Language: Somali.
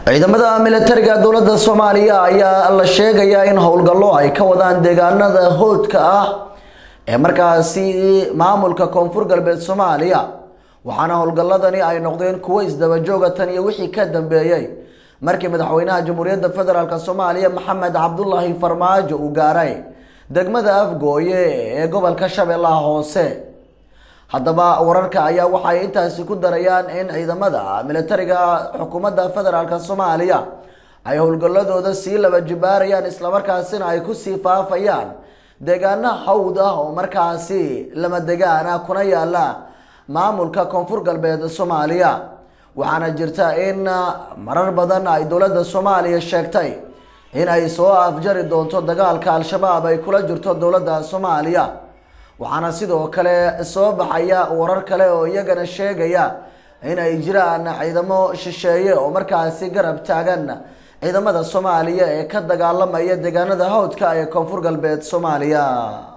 ciidamada militariga dowladda soomaaliya ayaa la sheegayaa in howlgallo ay ka wadaan deegaanada hoodka ah ee markaasi maamulka koonfur galbeed soomaaliya waxaana howlgalladani ay noqdeen kuwo isdabajooga tan iyo wixii ka dambeeyey markii madaxweynaha jamhuuriyadda federaalk soomaaliya maxamed cabdulaahi farmaajo uu gaaray degmada afgooye ee gobolka shabeellaha hoose haddaba wararka ayaa waxay intaasi ku darayaan in ciidamada militariga xukuumadda federaalk soomaaliya ay howlgalladooda sii laba jibaarayaan islamarkaasina ay kusii faafayaan deegaano hawd ah oo markaasi lama degaan ah kuna yaala maamulka koonfur galbeed soomaaliya waxaana jirta in marar badan ay dowladda soomaaliya sheegtay in ay soo afjari doonto dagaalka al-shabaab ay kula jirto dowladda soomaaliya waxaana sidoo kale soo baxaya warar kale oo iyagana sheegaya in ay jiraan ciidamo shisheeye oo markaasi garab taagan ciidamada soomaaliya ee ka dagaalamaya deegaanada hawdka ee koonfur galbeed soomaaliya